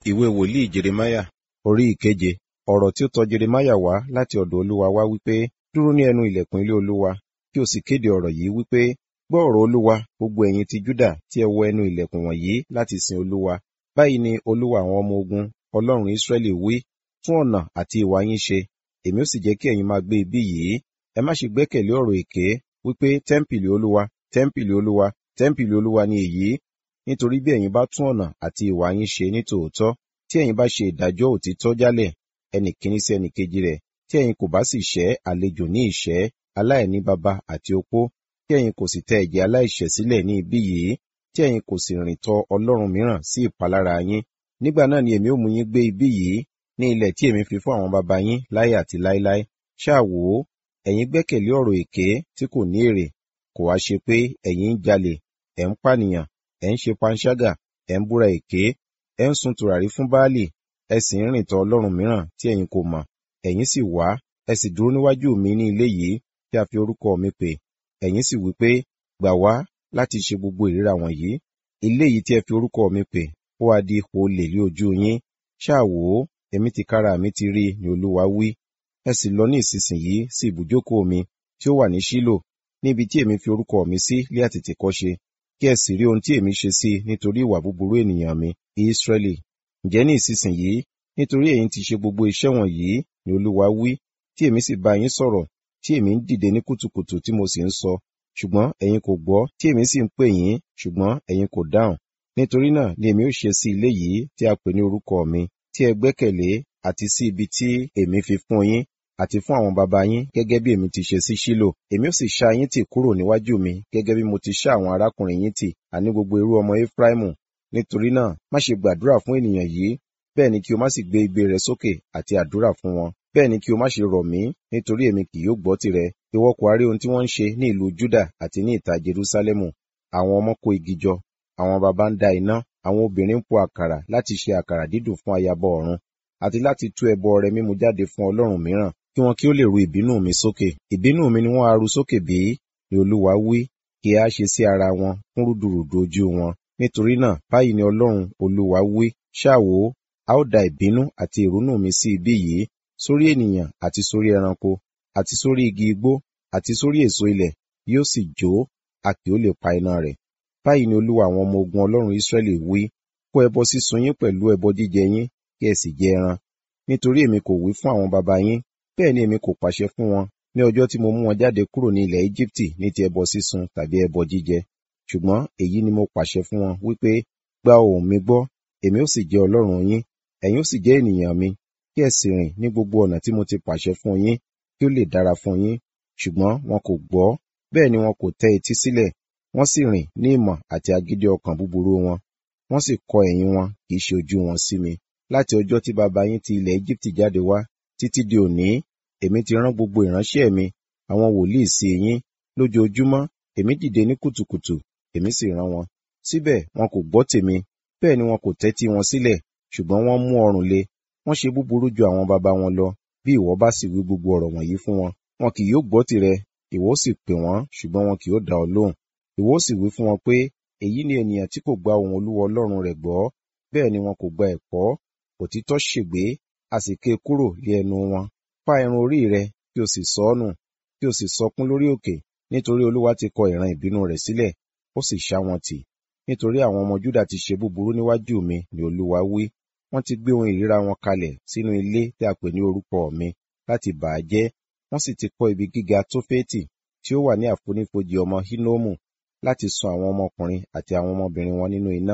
ìwé wòlíì jeremáyà orí ìkeje ọ̀rọ̀ tí ó tọ jeremáyà wá láti ọ̀dọ̀ olúwa wá wípé dúró ní ẹnu ilẹ̀kùn ilé olúwa kí o sì kéde ọ̀rọ̀ yìí wípé gbọ́ ọ̀rọ̀ olúwa gbogbo ẹ̀yin ti júdà tí ẹ wọ ẹnu ilẹ̀kùn wọ̀nyí láti sin olúwa báyìí ni olúwa àwọn ọmọ ogun ọlọ́run ísírẹ́lì wí tún ọ̀nà àti ìwà yín ṣe èmi ó sì jẹ́ kí ẹ̀yin máa gbé ibí yìí ẹ má ṣe gbẹ́kẹ̀lé ọ̀rọ̀ èké wípé tẹ́ḿpìlì olúwa tẹ́ḿpìlì olúwa tẹ́ḿpìlì olúwa ni èyí nítorí bí ẹ̀yin bá tún ọ̀nà àti ìwà yín ṣe ní tòótọ́ tí ẹ̀yin bá ṣe ìdájọ́ òtítọ́ jálẹ̀ ẹnì kíní sí ẹnì kejì rẹ̀ tí ẹ̀yin kò bá sì ṣẹ́ àlejò ní ìṣẹ́ aláìní baba àti opó tí ẹ̀yin kò sì tẹ ẹ̀jẹ̀ aláìṣẹ̀ sílẹ̀ ní ibí yìí tí ẹ̀yin kò sì rìn tọ ọlọ́run mìíràn sí ìpalára yín nígbà náà ni èmi ó mú yín gbé ibí yìí ní ilẹ̀ tí èmi fi fún àwọn baba yín láyé àti láéláé ṣáà wò ó ẹ̀yin gbẹ́kẹ̀lé ọ̀rọ̀ èké tí kò ní èrè kò wá ṣe pé ẹ̀yin ń jalè ẹ̀ ń pànìyàn ẹ̀ ń ṣe panṣágà ẹ̀ ń búra èké ẹ̀ ń sun tùràrí fún báálì ẹ sì ń rìn tọ ọlọ́run mìíràn tí ẹ̀yin kò mọ̀ ẹ̀yin sì wá ẹ sì dúró níwájú mi ní ilé yìí tí a fi orúkọ mi pè ẹ̀yin sì wí pé gbà wá láti ṣe gbogbo ìríra wọ̀nyí ilé yìí tí ẹ fi orúkọ mi pè ó wá di olè lé ojú yín ṣáà wò ó èmi tìkára mi ti rí ni olúwa wí ẹ sì lọ ní ìsinsìnyí sí ibùjókòó mi tí ó wà ní ṣílò níbi tí èmi fi orúkọ mi sí lé àtètèkọ́ṣe kí ẹ sì rí ohun tí èmi ṣe sí nítorí ìwà búburú ènìyàn mi ìsírẹ́lì ǹjẹ́ ní ìsinsìnyí nítorí ẹ̀yin ti ṣe gbogbo iṣẹ́ wọ̀nyí ni olúwa wí tí èmi sì bá yín sọ̀rọ̀ tí èmi ń dìde ní kùtùkùtù tí mo sì ń sọ ṣùgbọ́n ẹ̀yin kò gbọ́ tí èmi sì ń pè yín ṣùgbọ́n ẹ̀yin kò dáhùn nítorí náà ni èmi ó ṣe sí ilé yìí tí a pè ní orúkọ mi tí ẹ gbẹ́kẹ̀lé àti sí ibi tí èmi fi fún yín àti fún àwọn baba yín gẹ́gẹ́ bí èmi ti ṣe sí ṣílò èmi ó sì ṣá yín tì kúrò níwájú mi gẹ́gẹ́ bí mo ti ṣá àwọn arákùnrin yín tì àní gbogbo irú ọmọ Éfráímù nítorí náà má ṣe gbàdúrà fún ènìyàn yìí bẹ́ẹ̀ ni kí o má sì gbé igbe rẹ sókè àti àdúrà fún wọn bẹ́ẹ̀ ni kí o má ṣe rọ̀ mí nítorí èmi kì yóò gbọ́ tirẹ̀ ìwọ kò rí ohun tí wọ́n ń ṣe ní ìlú Júdà àti ní ìta Jerúsálẹ́mù àwọn ọmọ kó igi jọ àwọn baba ń da iná àwọn obìnrin ń po àkàrà láti ṣe àkàrà dídùn fún ayaba ọ̀run àti láti tú ẹbọ ọrẹ mímu jáde fún ọlọ́run mìíràn kí wọn kí ó lè ru ìbínú mi sókè ìbínú mi ni wọ́n á ru sókè bí ni olúwa wí kí a ṣe sí ara wọn fún rúdurùdu ojú wọn nítorí náà báyìí ni ọlọ́run olúwa wí ṣáà wò ó a ó da ìbínú àti ìrunú mi sí ibí yìí sórí ènìyàn àti sórí ẹranko àti sórí igi igbó àti sórí èso ilẹ̀ yóò sì jó a kì ó lè pa iná rẹ̀ báyìí ni olúwa àwọn ọmọ ogun ọlọ́run Ísírẹ́lì wí kó ẹbọ sísun yín pẹ̀lú ẹbọ jíjẹ yín kí ẹ sì jẹ ẹran nítorí èmi kò wí fún àwọn baba yín bẹ́ẹ̀ ni èmi kò pàṣẹ fún wọn ní ọjọ́ tí mo mú wọn jáde kúrò ní ilẹ̀ Íjíbítì ní ti ẹbọ sísun tàbí ẹbọ jíjẹ ṣùgbọ́n èyí ni mo pàṣẹ fún wọn wípé gba ohùn mi gbọ́ èmi ó sì jẹ́ ọlọ́run yín ẹ̀yin ó sì jẹ́ ènìyàn mi kí ẹ sì rìn ní gbogbo ọ̀nà tí mo ti pàṣẹ fún yín kí ó lè dára fún yín ṣùgbọ́n wọn kò gbọ́ bẹ́ẹ̀ ni wọn kò tẹ́ etí sílẹ̀ wọ́n sì rìn ní ìmọ̀ àti agídí ọkàn búburú wọn wọ́n sì kọ ẹ̀yìn wọn kì í ṣe ojú wọn sí mi láti ọjọ́ tí baba yín ti ilẹ̀ Íjíbítì jáde wá títí di òní èmi ti rán gbogbo ìránṣẹ́ mi àwọn wòlíì sí yín lójoojúmọ́ èmi dìde ní kùtùkùtù èmi sì rán wọn síbẹ̀ wọn kò gbọ́ tèmi bẹ́ẹ̀ ni wọn kò tẹ́tí wọn sílẹ̀ ṣùgbọ́n wọ́n mú ọrùn le wọ́n ṣe búburú ju àwọn baba wọn lọ bí ìwọ bá sì wí gbogbo ọ̀rọ̀ wọ̀nyí fún wọn wọn kì yóò gbọ́ tirẹ̀ ìwọ sì pè wọ́n ṣùgbọ́n wọn kì yóò dá ọ lóhùn ìwọ sì wí fún wọn pé èyí ni ènìyàn tí kò gba ohùn olúwa ọlọ́run rẹ̀ gbọ́ bẹ́ẹ̀ ni wọn kò gba ẹ̀kọ́ òtítọ́ ṣègbé a sì ké kúrò lé ẹnu wọn fá irun orí rẹ kí o sì sọ ọ́ nù kí o sì sọkún lórí òkè nítorí olúwa ti kọ ìran ìbínú rẹ̀ sílẹ̀ ó sì ṣá wọn tì nítorí àwọn ọmọ júdà ti ṣe búburú níwájú mi ni olúwa wí wọ́n ti gbé ohun ìríra wọn kalẹ̀ sínú ilé tí a pè ní orúkọ mi láti bà á jẹ́ wọ́n sì ti kọ́ ibi gíga tófẹ́tì tí ó wà ní àfonífojì ọmọ hínómù láti sun àwọn ọmọkùnrin àti àwọn ọmọbìnrin wọn nínú iná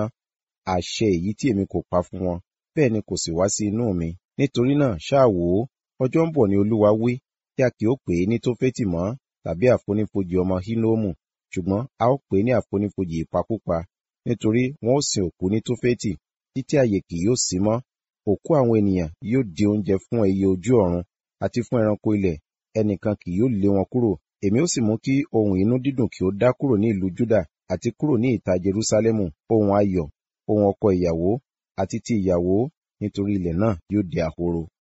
àṣẹ èyí tí èmi kò pa fún wọn bẹ́ẹ̀ ni kò sì wá sí inú mi nítorí náà ṣáà wò ó ọjọ́ ń bọ̀ ni olúwa wí tí a kì ó pè é ní tófẹ́tì mọ́ tàbí àfonífojì ọmọ hínómù ṣùgbọ́n a ó pè é ní àfonífojì ìpakúpa nítorí wọn ó sin òkú ní tófẹ́tì títí àyè kì yóò sí mọ́ òkú àwọn ènìyàn yóò di oúnjẹ fún ẹyẹ ojú ọ̀run àti fún ẹranko ilẹ̀ ẹnìkan kì yóò lé wọn kúrò èmi ó sì mú kí ohun inú dídùn kí ó dá kúrò ní ìlú Júdà àti kúrò ní ìta Jerúsálẹ́mù ohun ayọ̀ ohun ọkọ ìyàwó àti ti ìyàwó nítorí ilẹ̀ náà yóò di ahoro